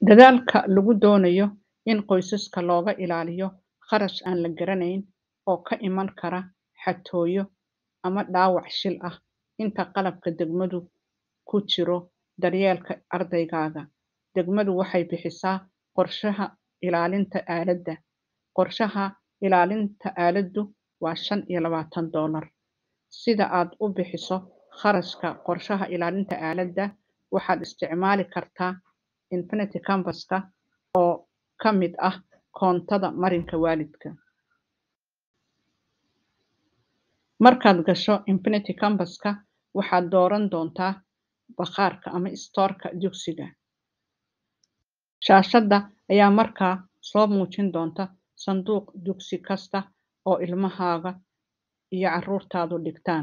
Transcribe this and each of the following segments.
Dadaalka lagu doonayo in qoysaska looga ilaaliyo kharash aan la garanayn oo ka iman kara xatooyo ama dhaawac shil ah inta qalabka degmadu ku jiro daryeelka ardaygaaga. Degmadu waxay bixisaa qorshaha ilaalinta aaladda. Qorshaha ilaalinta aaladdu waa shan iyo labaatan doolar. Sida aad u bixiso kharashka qorshaha ilaalinta aaladda waxaad isticmaali kartaa Infinity Canvas-ka oo ka mid ah koontada marinka waalidka. Markaad gasho Infinity Canvas-ka waxaad dooran doontaa bakhaarka ama store-ka dugsiga. Shaashadda ayaa markaa soo muujin doonta sanduuq dugsi kasta oo ilmahaaga iyo carruurtaadu dhigtaan.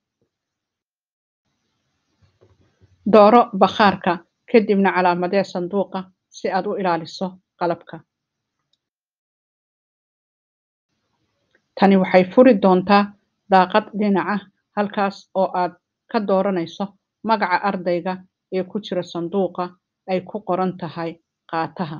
Dooro bakhaarka kadibna calaamadee sanduuqa si aad u ilaaliso qalabka. Tani waxay furi doontaa daaqad dhinaca halkaas oo aad ka dooranayso magaca ardayga ee ku jira sanduuqa ay ku qoran tahay qaataha.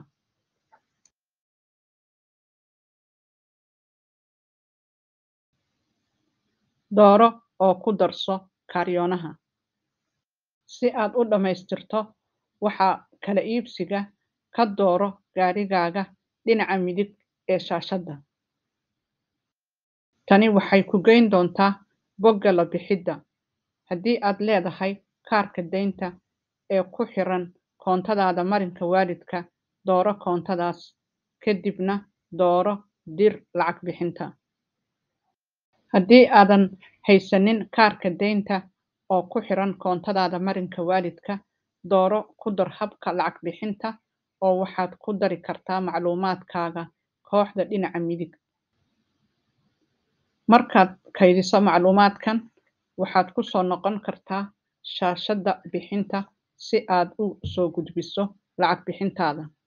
Dooro oo ku darso kaariyoonaha. Si aad u dhammaystirto waxa kala iibsiga ka dooro gaarigaaga dhinaca midig ee shaashadda. Tani waxay ku geyn doontaa bogga la bixidda. Haddii aad leedahay kaarka deynta ee ku xiran koontadaada marinka waalidka, dooro koontadaas, kadibna dooro dir lacag bixinta. Haddii aadan haysanin kaarka deynta oo ku xiran koontadaada marinka waalidka, dooro ku dar habka lacag bixinta oo waxaad ku dari kartaa macluumaadkaaga kooxda dhinaca midig. Markaad kaydiso macluumaadkan, waxaad ku soo noqon kartaa shaashadda bixinta si aad u soo gudbiso lacag bixintaada.